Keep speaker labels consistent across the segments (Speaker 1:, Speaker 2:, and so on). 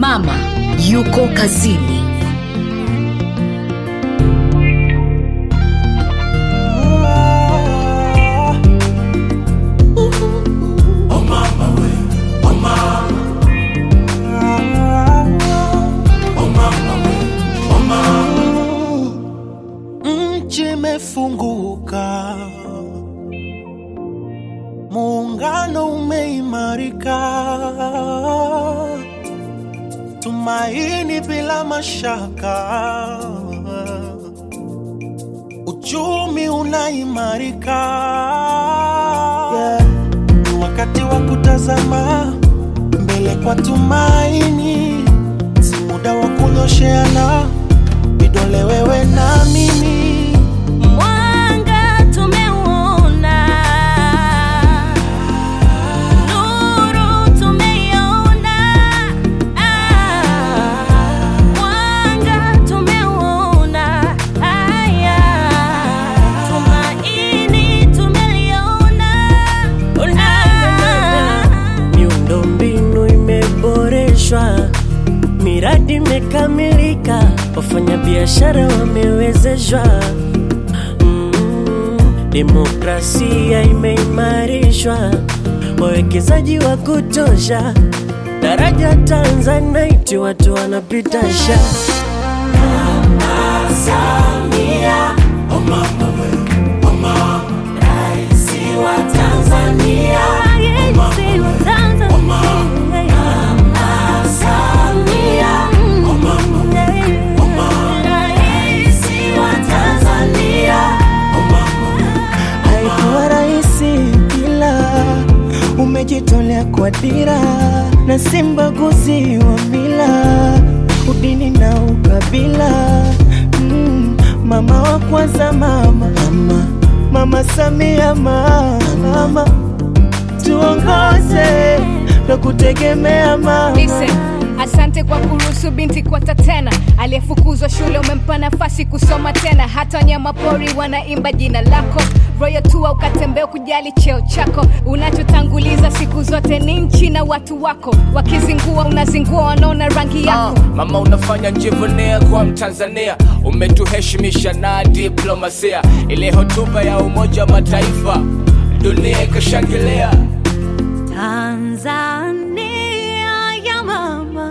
Speaker 1: mama yuko kazini.
Speaker 2: Nchi imefunguka, muungano umeimarika, tumaini bila mashaka, uchumi unaimarika. Yeah. Ni wakati wa kutazama mbele kwa tumaini, si muda wa kunyosheana vidole, wewe na mimi.
Speaker 3: Mwanga tumeuona, nuru tumeiona, ah, mwanga tumeuona, haya tumaini tumeliona, ah.
Speaker 4: Miundombinu imeboreshwa, miradi imekamilika, wafanyabiashara wamewezeshwa, mm, demokrasia imeimarishwa, wawekezaji wa kutosha, daraja Tanzanite watu wanapita sha
Speaker 3: Raisi wa Tanzania. Raisi wa Tanzania.
Speaker 5: haikuwa rahisi, ila umejitolea kwa dira na si mbaguzi wa mila, udini na ukabila. Mm, mama wa kwanza, mama mama, mama Samia, mama, mama tuongoze na kutegemea mama.
Speaker 6: Listen, asante kwa kuruhusu binti kuota tena. Aliyefukuzwa shule umempa nafasi kusoma tena. Hata wanyama pori wanaimba jina lako. Royal Tour ukatembea kujali cheo chako. Unachotanguliza siku zote ni nchi na watu wako. Wakizingua unazingua, wanaona rangi yako.
Speaker 7: Mama unafanya njivunia kwa Mtanzania, umetuheshimisha na diplomasia. Ile hotuba ya Umoja wa Mataifa dunia ikashangilia.
Speaker 3: Tanzania ya mama,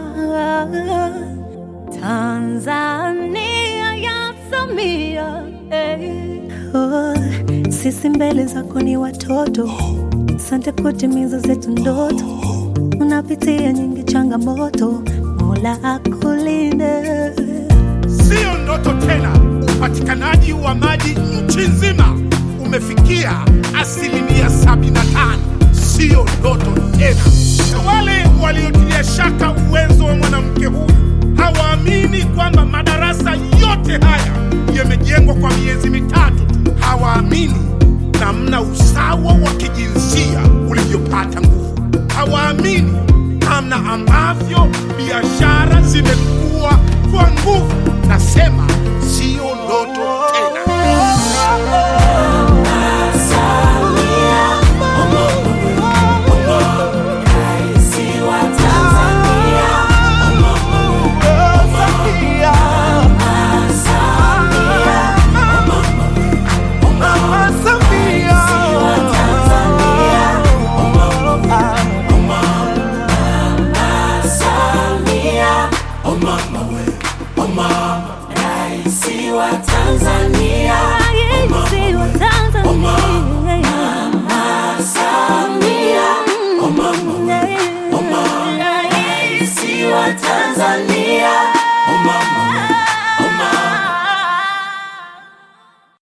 Speaker 3: Tanzania ya Samia, eh.
Speaker 4: Oh, sisi mbele zako ni watoto, sante kutimiza zetu ndoto. Unapitia nyingi changamoto, Mola akulinde.
Speaker 8: Siyo ndoto tena, upatikanaji wa maji nchi nzima umefikia asilimia 75. Siyo ndoto tena. Na wale waliotilia shaka uwezo wa mwanamke huyu hawaamini kwamba madarasa yote haya yamejengwa kwa miezi mitatu tu. Hawaamini namna usawa wa kijinsia ulivyopata nguvu. Hawaamini namna ambavyo biashara zimekuwa kwa nguvu. Nasema siyo ndoto tena.
Speaker 3: Raisi wa Tanzania. Raisi wa Tanzania.